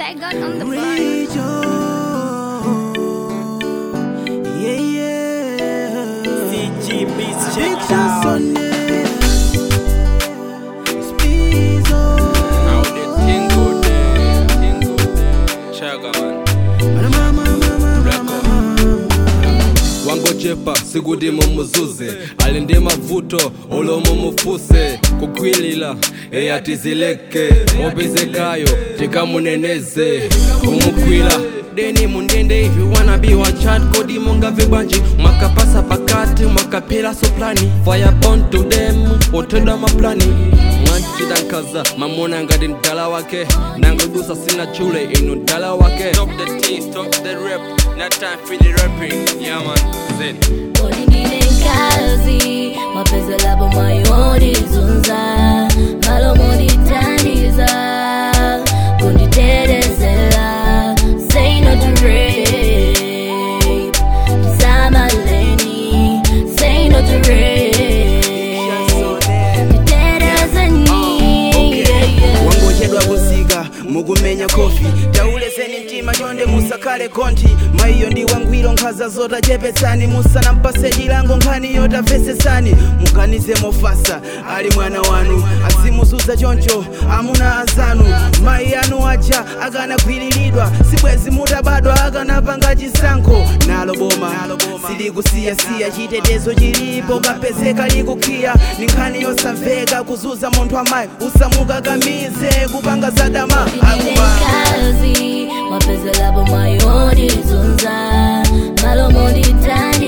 Saigon on the bar. Rejo. Yeah, yeah. CG Beats check it Picture out. Sunday. Speezo. How the thing go there, thing go there. Chaga man. Mama, mama, mama, mama. wangochepa sikuti mumuzuze ali ndi mavuto ulo mumufuse kukhwilila eyatizileke opezekayo tikamuneneze kumukhwila deni mundende if you wanna be one chat kodi mungave bwanji mwakapasa pakati mwakaphela soplani fire born to them otenda maplani mwachita nkhaza mamona ngati mdala wake nangodusa sina chule inu mdala wake stop the teen, stop the rap not time for the rapping yeah man Zed. Oningine kazi mapenzi labo mayonizunza malo monitaniza kunditerezela say no to rape Samaleni say no to rape Terezeni yeah, yeah. wangochedwa kusika mukumenya kofi tauleseni mtima chonde musakale konti maiyo ndi wangwiro nkhaza zotachepetsani musanampase chilango nkhani yotapesesani mukanize mofasa ali mwana wanu azimuzuza choncho amuna azanu mayi anu aja akanagwiriridwa sibwezi mutabadwa akanapanga chisankho nalo boma silikusiyasiya chitetezo chilipo kapezeka likukhiya ni nkhani yosamveka kuzuza munthu amayi usamukakamize kupanga zadama akuma kazi mapenzi labo mayonizunza malo monditani